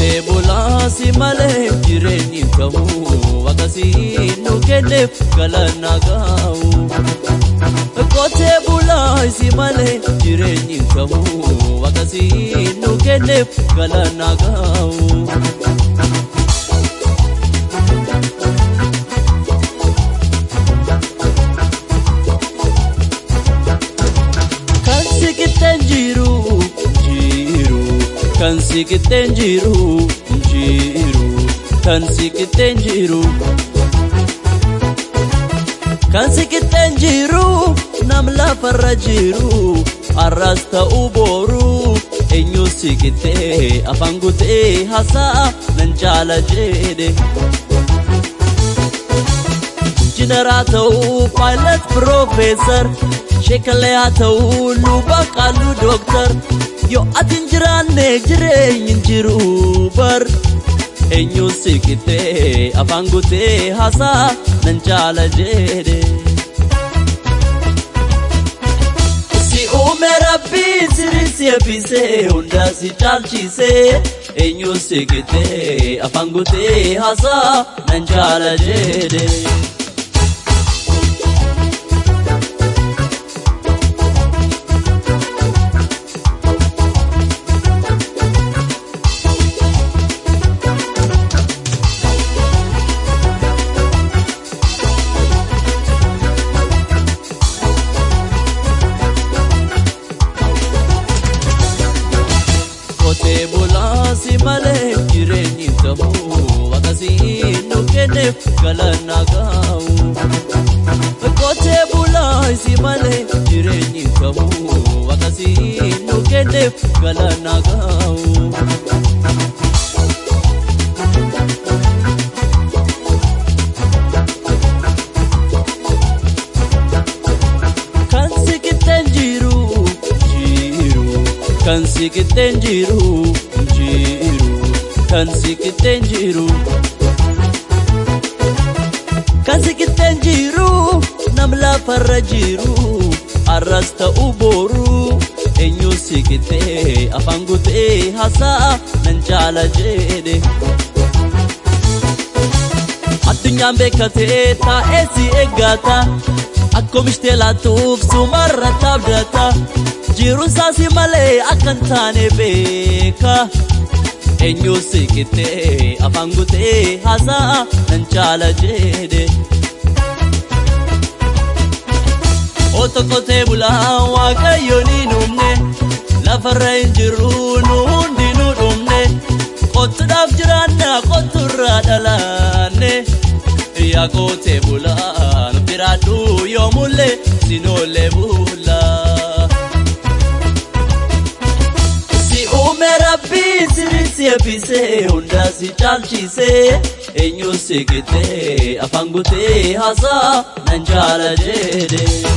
Qotee bulaasi malee jireenyi ta'u akkasii nu kenneef galana ga'u. Qotee bulaasi malee jireenyi ta'u akkasii nu kenneef galana ga'u. Kan siqixxeen jiru jiru kan siqixxeen jiru jiru kan siqixxeen jiru. Kan siqixxeen jiru nam lafarra jiru arras ta'uu boru eenyu siqixxee afaan gutee hasa'a nan jaala jedhe. Injiinaraa ta'uu paayilet piroofeesar sheekalee haa ta'uu luba qaaluu dooktar yoo ati hin jiraanne jireenyi hin jiru bar eenyu siqixxee afaan gutee hasa'a nan jaala jedhe. Si uume rabbiin sirrii si eebbisee hundaa si caalchisee eenyu siqixxee afaan gutee hasa'a nan jaala jedhe. Qotee bulaasi malee jireenyi ta'u akkasii nu kenneef galana ga'u. Qotee bulaasi malee jireenyi ta'u akkasii nu kenneef galana ga'u. Kan siqixxeen jiru jiru kan siqixxeen jiru jiru kan siqixxeen jiru. Kan siqixxeen jiru nam lafarra jiru arras ta'uu boru eenyu siqixxee afaan gutee hasa'a nan jaala jedhe. Addunyaan beekatee taa'ee si eeggata. Akkuma ishtee laatuuf sumarra taabdata. Jiruun saasi malee akka hin taane beeka. Eenyu siqixxee afaan gutee hasa'a nan jaala jedhe. Oto qotee bulaa waaqayyo ni dhumne lafarra hin jirru nu hundi nu dhumne qottuudhaaf jiraanna qotturraa dhalaanne. Yaa qotee bulaa nu biraadhu yoo mulle sinoolee bulaa. Si uume rabbiin sirrii si eebbisee hundaa si caalchisee eenyu siqixxee afaan gutee hasa'a nan jaala jedhe.